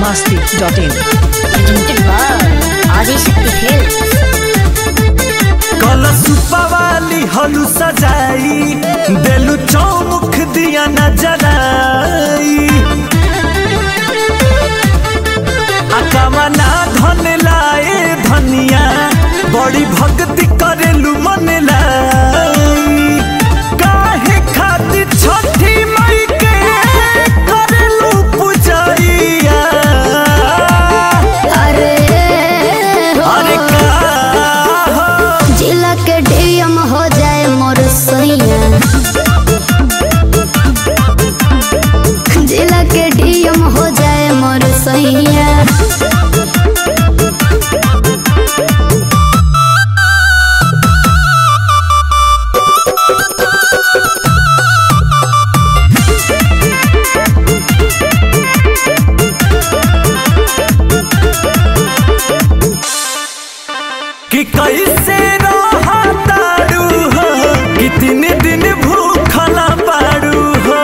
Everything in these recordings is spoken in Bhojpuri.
masti.in. presented by Adishakti Films. कलश वाली हलू सजाई देलू चौमुख दिया नजराई अकमना धन लाए धनिया बड़ी भक्ति करेलू मन लाई काहे खातिर छठी मई के करेलू पूजैया अरे अरे का हो जिला के डीएम हो जाए मोर सैया जिला के डीएम हो जाए मोर सैया कि कैसे रहतारू हो कि तीन दिन भूखला पारू हो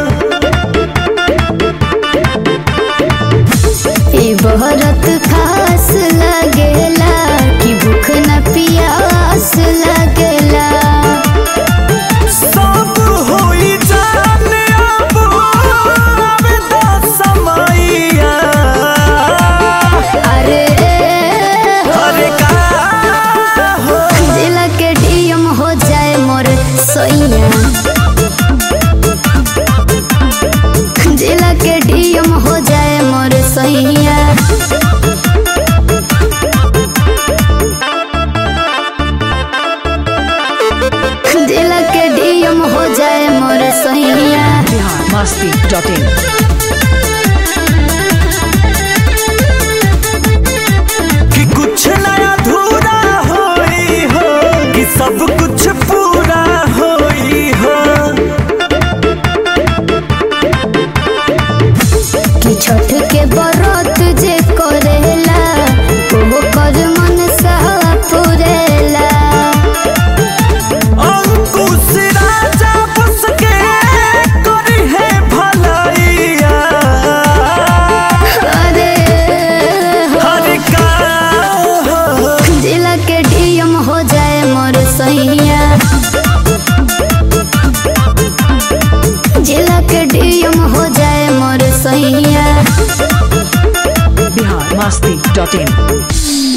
ई बहरत खास लगेला कि भूख न पियास लगेला सब होई जाने अब आवे दा समैया अरे अरे का हो जिला के डीएम हो जाए मोर सैया जिला के डीएम हो जाए मोर सैया जिला के डीएम हो जाए मोर सैया Bihar masti.in. कि कुछ नया अधूरा होई हो कि सब कुछ पूरा होई हो कि छठ के बरत जे करेला वो कर मन सहा पुरेला अंकुश राजा बस के करी है भलाइया अरे हर का हो जिला के डीएम हो जाए मोर सैया जिला के डीएम हो जाए मोर सैया Bihar masti.in.